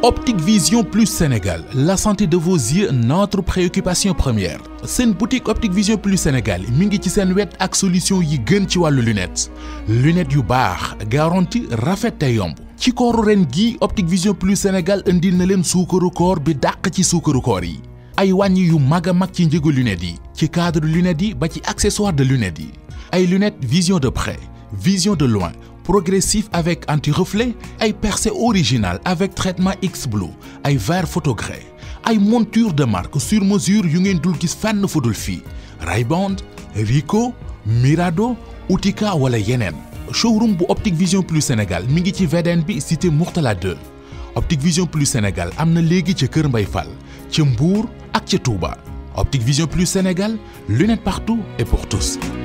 Optique Vision Plus Sénégal la santé de vos yeux notre préoccupation première seen boutique Optique Vision Plus Sénégal mi ngi ci seen wet ak solution yi gën ci wàllu lunette lunette yu baax garantie rafet te yomb ci kooru ren gi Optique Vision Plus Sénégal indil na leen suukaru koor bi dàq ci suukaru koor yi ay wàññi yu mag a mag ci njëgu lunettes yi ci cadre lunettes yi ba ci accessoire de lunettes yi ay lunettes vision de près vision de loin progressif avec anti-reflet ay percé original avec traitement X-Blue ay verre photogré ay monture de marque sur mesure yu ngeen dul gis fenn fu dul fii Ray-Ban Ricoh Mirado Utica wala yeneen showroom bu Optique Vision Plus Sénégal mi ngi ci VDN bi cité Mourtala 2 Optique Vision Plus Sénégal am na léegi ca Kër Mbay Fall ca Mbour ak ca Touba Optique Vision Plus Sénégal lunettes partout et pour tous